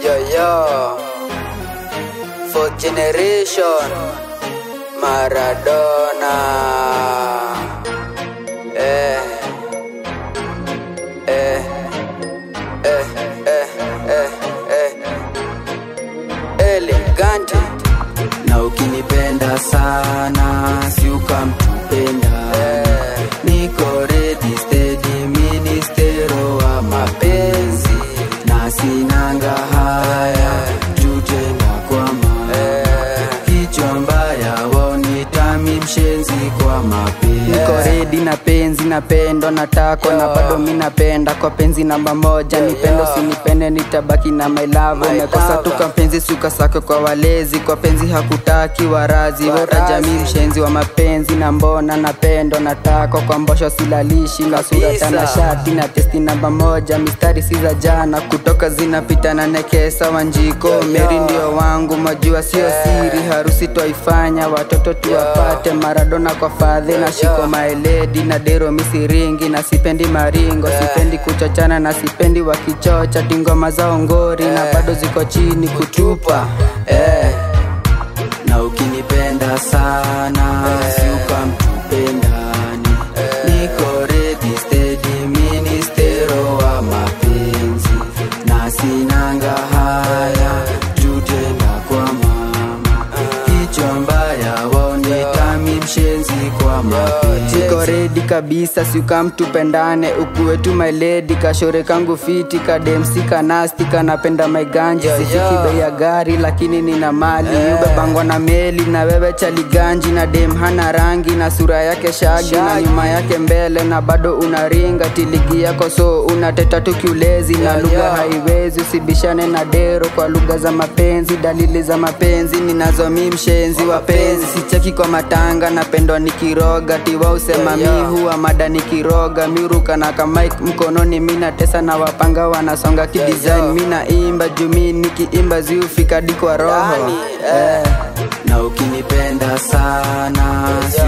Yo yo, fourth generation, Maradona. Eh, eh, eh, eh, eh, eh. Elegante na ukinipenda sana si ukamtupenda niko ready steady ministero wa mapenzi na sinanga haya tutenda kwama kichwa mbaya waonitami mshenzi kwa mapenzi niko redi na penzi napendwa natako na bado mi napenda kwa penzi namba moja nipendo sinipende nitabaki na my love umekosa tu kwa mpenzi sukasake kwa walezi kwa penzi hakutaki warazi wota jamii mshenzi wa mapenzi na mbona napendo natako kwa mbosho silalishi na sura tana shati na testi namba moja mistari si za jana kutoka zinapita na nekesa wanjiko meri ndio wangu majua sio siri harusi twaifanya watoto tuwapate maradona kwa fadhi na shiko maeledi na dero misiringi na sipendi maringo sipendi kuchochana na sipendi wakichocha tingoma za ngori na bado ziko chini kutupa eh. na ukinipenda sana si ukamtupendani niko ready steady ministero wa mapenzi na sinanga haya tutenda kwa mama kichwa mbaya waonitami mshenzi kwa mapenzi Chiko redi kabisa siukamtupendane ukuwe tu my lady kashore kangu fiti kademsi kanasti kanapenda maiganji sifiki bei ya gari lakini nina mali ubebangwa na meli na wewe chaliganji na dem hana rangi na sura yake shagi na nyuma yake mbele na bado unaringa tiligi yako so unateta tu kiulezi na lugha haiwezi usibishane na dero kwa lugha za mapenzi dalili za mapenzi ninazomi mshenzi wapenzi sicheki kwa matanga napendwa nikiroga tiwa usema mi huwa mada nikiroga miruka na kamaik mkononi mina tesa na wapanga wanasonga kidesign mina imba jumi nikiimba ziufika dikwa roho eh. na ukinipenda sana si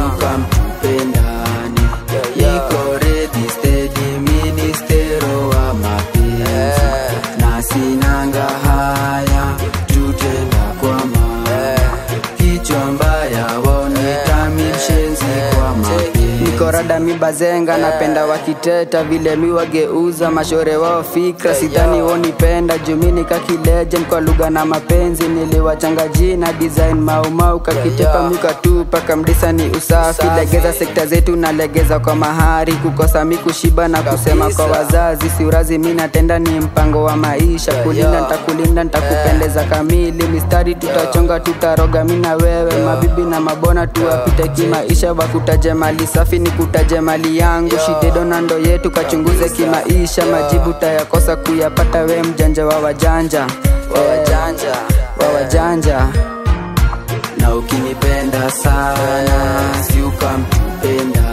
ukamtupendani niko ready steady ministero wa mapenzi na sinanga haya tutenda kwa mama kichwa mbaya waonitami mshenzi kwa mapenzi niko rada mi bazenga napenda wakiteta vile mi wageuza mashore wao fikra sidhani wonipenda jumini kakilegend kwa lugha na mapenzi niliwachanga jina design maumau kakitepa mikatupa kamdisa ni usafi legeza sekta zetu na legeza kwa mahari kukosa mi kushiba na kusema kwa wazazi siurazi mi natenda ni mpango wa maisha kulinda ntakulinda ntakupendeza kamili mistari tutachonga tutaroga mi na wewe mabibi na mabona tuwapite kimaisha wakutaje mali safi ni kutaje mali yangu shidedo na ndo yetu kachunguze kimaisha majibu tayakosa kuyapata we mjanja wa wajanja wa wajanja wa wajanja na ukinipenda sana si ukamtupenda